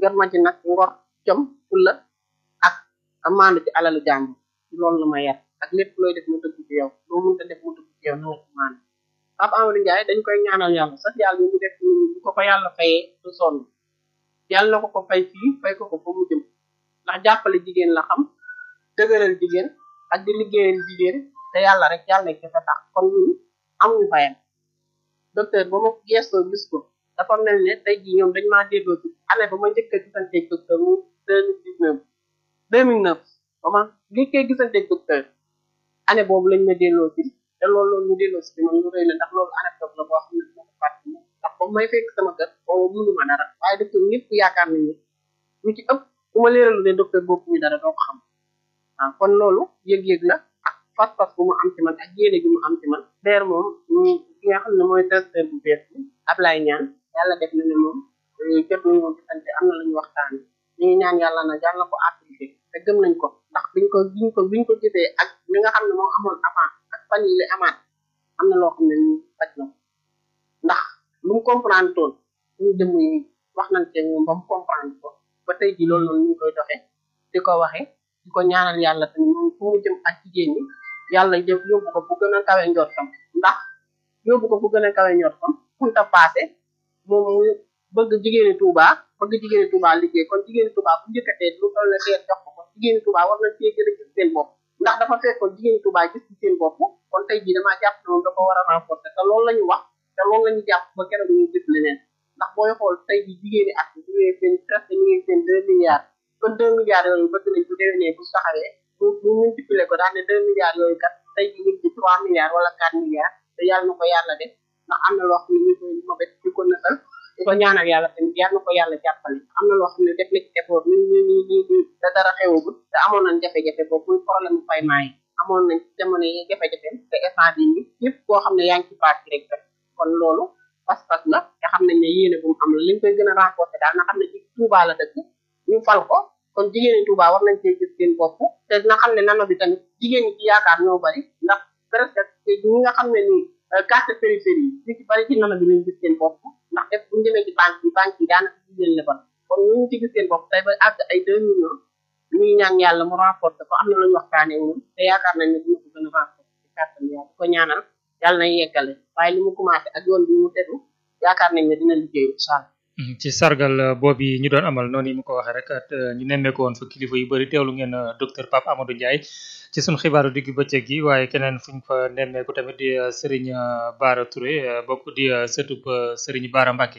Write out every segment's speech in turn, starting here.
yor ma ci nag ngor jom fulla ak maandu ci alalu jàmbur loolu la ma yar ak lépp looy def mu dëgg ci yow loo mënta def mu dëgg ci yow na nga ci maandu Papa Amadou Ndiaye dañ koy ñaanal yàlla sax yàlla ñu def bu ko ko yàlla fayee du sonn yàlla na ko ko fay fii fay ko ko fa mu jëm ndax jàppale jigéen la xam dëgëral jigéen ak di liggéeyal jigéen te yàlla rek yàlla nekk fa tax kon ñun amuñu fayam docteur ba ma gestoo gis ko dafa mel ne tey jii ñoom dañ maa déggoo ci année ba ma njëkk a gisanteeg docteur mu deux mille dix neuf deux mille neuf ba ma njëkkee gisanteeg docteur année boobu lañ ma delloo ci te loolu loolu ñu delloo si bi moom lu rëy la ndax loolu anecdote la boo xam ne moo ko fàtte ndax ba may fekk sama kër boobu mënuma dara waaye docteur ñëpp yaakaar nañ ne ñu ci ëpp bu ma leeralu ne docteur boobu ñu dara doo ko xam waaw kon loolu yëg-yëg la ak fas-fas bu mu am ci man ak yéene gi mu am ci man deer moom ki nga xam ne mooy directeur bu bees bi Ablaye ñaan yàlla def na ne moom jot nañu moom gisante am na lu ñu waxtaan ñu ngi ñaan yàlla na yàlla na ko appliqué te gëm nañ ko ndax biñ ko biñ ko biñ ko gisee ak li nga xam ne moo amoon avant ak fan yi li amaat am na loo xam ne ñu faj na ko ndax lu mu comprendre toon ñu jëmm yi wax nañ ci moom ba mu comprendre ko ba tey ji loolu noonu ñu ngi koy doxee di ko waxee di ko ñaanal yàlla tamit moom fu mu jëm ak jigéen ñi yàlla jëf yóbbu ko fu gën a kawe njortam ndax yóbbu ko fu gën a kawe njortam funta passé moom mu bëgg jigéeni Touba bëgg jigéeni Touba liggéey kon jigéeni Touba bu njëkkatee lu toll ne teer jox ko ko jigéeni Touba war na cee gën a gis seen bopp ndax dafa fekkoon jigéeni Touba gis ci seen bopp kon tey jii damaa jàpp ne moom dafa war a renforcer te loolu la ñu wax te loolu la ñu jàpp ba keroog ñuy gis leneen ndax booy xool tey jii jigéeni at bi ñu ngi seen presque ñu ngi seen deux milliards kon deux milliards yooyu bëgg nañ bu déwénee bu taxawee bu bu multiplier ko daal ne deux milliards yooyu kat tey jii ñu ngi ci trois milliards wala quatre milliards te yàlla na ko yàlla def ndax am na loo xam ne ñu koy mobet di ko nësal di ko ñaanal yàlla tamit yàlla na ko yàlla jàppale am na loo xam ne def na ci effort ñu ñu ñu ñu ñu te dara xewagul te amoon nañ jafe-jafe boobu muy problème mu paiement yi amoon nañ jamono yi jafe-jafe te instant bi ni yëpp koo xam ne yaa ngi ci parti rek kon loolu pas-pas la te xam nañ ne yéene bu mu am la liñ koy gën a renforcer daal na xam ne ci Touba la dëkk ñu fal ko kon jigéen ñi Touba war nañ cee gis seen bopp te dina xam ne nano bi tamit jigéen ñi ci yaakaar ñoo bari ndax presque ñi nga xam ne nii carte périphérie yi ci bari ci nano bi lañ gis seen bopp ndax def bu ñu demee ci banque yi banque yi daanaka jigéen la bon kon ñu ngi ci gis seen bopp tey ba àgg ay deux millions ñuy ñaan yàlla mu renforcer ko am na lu ñu waxtaanee moom te yaakaar nañ ne dina ko gën a renforcer ci kàttan yàlla ko ñaanal yàlla na yeggale waaye li mu commencé ak yoon bi mu tegu yaakaar nañ ne dina liggéey incha allah ci sargal boobu ñu doon amal noonu yi mu ko waxee rek ñu nemmeeku woon fa kilifa yu bëri teewlu ngeen docteur Pape Amadou Ndiaye ci sunu xibaaru digg bëccëg gi waaye keneen fuñ fa nemmeeku tamit di Serigne Bara Touré bokk di sëtub Serigne Bara Mbacké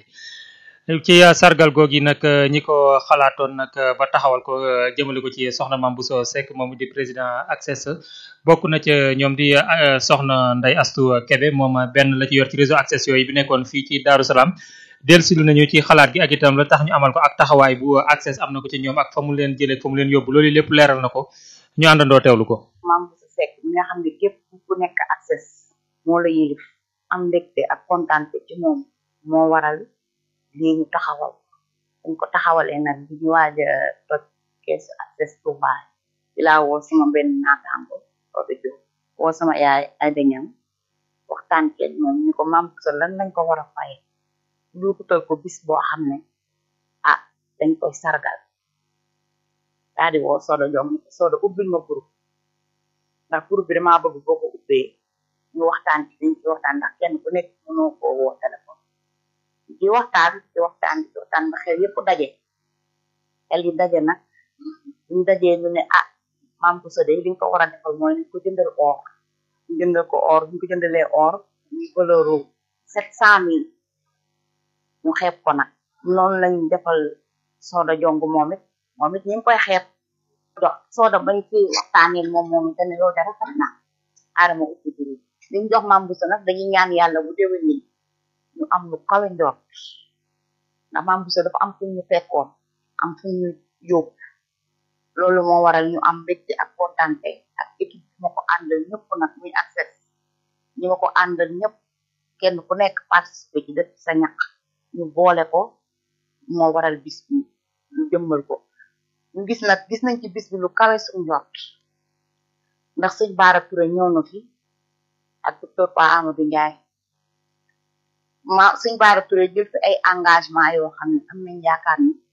ci sargal googi nag ñi ko xalaatoon nag ba taxawal ko jëmale ko ci soxna Mame Bousso Seck moom di président access bokk na ca ñoom di soxna Ndeye Astou Kébé moom benn la ci yor ci réseau access yooyu bi nekkoon fii ci Darou Salaam dellusilu nañu ci xalaat gi ak itam la tax ñu amal ko ak taxawaay bu access am na ko ci ñoom ak fa mu leen jëlee fa mu leen yóbbu loolu lépp leeral na ko ñu àndandoo teewlu ko. Mame Bousso Seck mi nga xam ne képp ku nekk access moo la yilif am mbégte ak kontaante ci moom moo waral lii ñu taxawal dañ ko taxawalee nag bi ñu waaj a toj keesu access Touba ci laa woo sama benn naataango Odo Diop woo sama yaay ay dañam waxtaan keeg moom ñu ko Mame Bousso lan lañ ko war a faye luukutal ko bis boo xam ne ah dañ koy sargal daa di woo Sodo Diop ni ko Sodo ubbil ma groupe ndax groupe bi damaa bëgg boo ko ubbee ñu waxtaan ci dañ ci waxtaan ndax kenn ku nekk mënoo koo woo téléphone di waxtaan di waxtaan di waxtaan ba xel yëpp daje xel yi daje nag ñu dajee ñu ne ah Mame Bousso de li nga ko war a defal mooy ni ko jëndal or ñu jëndal ko or ñu ko jëndalee or ñu valeur sept cent mille ñu xeeb ko nag noonu lañ defal Soda Jong moom it moom it ñu ngi koy xeeb do Soda bañ fi waxtaanee moom moom it ne loolu dara rafet na aadama ubbi juri liñ jox Mame Bousso nag dañuy ñaan yàlla bu déwén ni ñu am lu kawe njort ndax Mame Bousso dafa am fu ñu fekkoon am fu ñu yóbbu loolu moo waral ñu am mbégte ak kontante ak équipe bi ma ko àndal ñëpp nag muy access ñi ma ko àndal ñëpp kenn ku nekk participer ci def sa ñaq ñu boole ko moo waral bis bi ñu jëmmal ko ñu gis nag gis nañ ci bis bi lu kawe suñu njort ndax sëñ Bara Touré ñëw na fi ak docteur Pa Amadou Ndiaye ma sëñ Bara Touré jël fi ay engagement yoo xam ne am nañ yaakaar ni